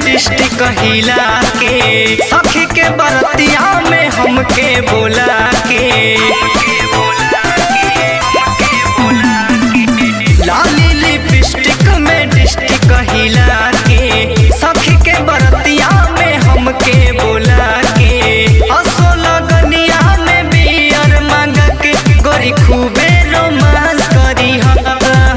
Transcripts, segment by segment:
district हिला के सखी के बरतिया में हमके बोला के लाली लिपस्टिक में डिस्ट्रिक्ट हिला के सखी के बरतिया में हमके बोला के असो लगनिया में बियर मांग के गोरी खूबे रोमांस करी हा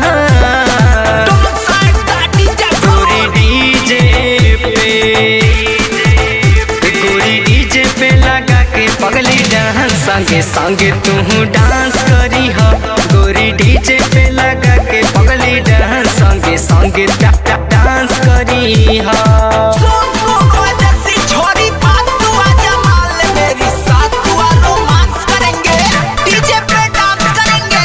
गोरी डीजे पे गोरी डीजे पे लगा के पगली डांस संगे संगे तू डांस करी हा गोरी डीजे पे लगा के पगली डांस संगे संगे डा- डा- डांस करी हा सुन सुन ओए जैसी छोरी बात तू आजा मान ले मेरी साथ तू आ रोमांस करेंगे डीजे पे डांस करेंगे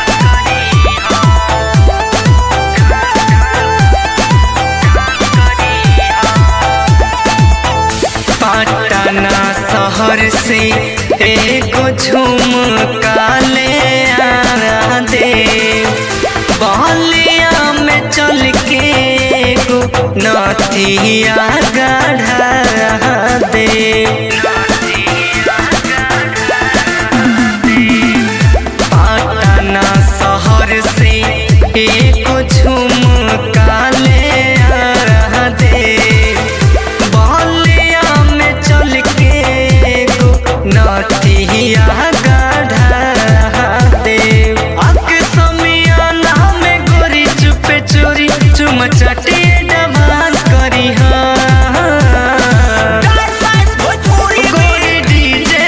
पटना शहर से एगो झुमका ले आ दे बलिया में चल के एगो नथिया गढ़ा दे पटना शहर से एगो झुमका ले आ दे बलिया में चल के एगो नथिया गढ़ा दे अक समियाना में गोरी चुपे चोरी चुम चटे डांस करी हाँ डांस डांस भोजपुरी में गोरी डीजे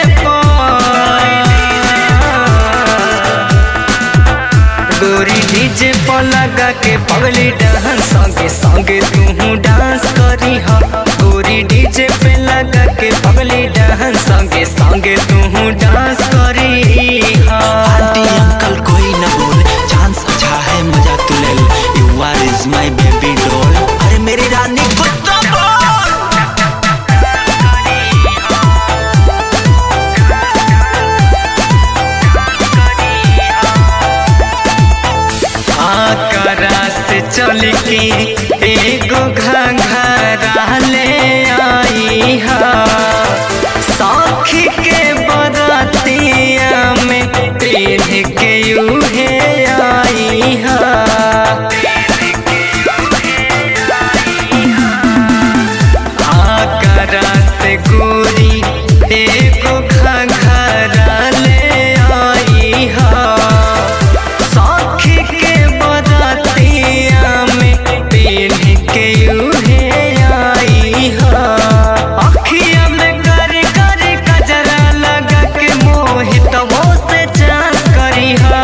गोरी डीजे पर लगा के पगली डांस संगे संगे तू डांस करी हा गोरी डीजे पे लगा के पगली डांस संगे संगे तू डांस करी हा आंटी अंकल कोई न बोल चांस अच्छा है मजा तू ले ले you are is my baby doll अरे मेरी रानी कुछ तो बोल आकरा से चल के एगो घंघरा ले आई हा सखी के बरतिया में पेढ़ के यूहे आई हा आकरा से गोरी एगो घंघरा ले आई हा सखी के बरतिया में पेढ़ के यूहे आई हा अखिया में कर कर कजरा लगा के मोहित वो से चांस करी हा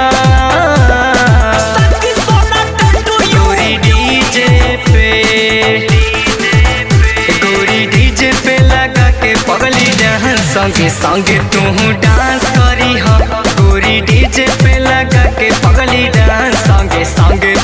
सखी सोना टंडू गोरी डीजे पे गोरी डीजे पे लगा के पगली डांस संगे संगे तू डांस करी हा गोरी डीजे पे लगा के पगली डांस संगे संगे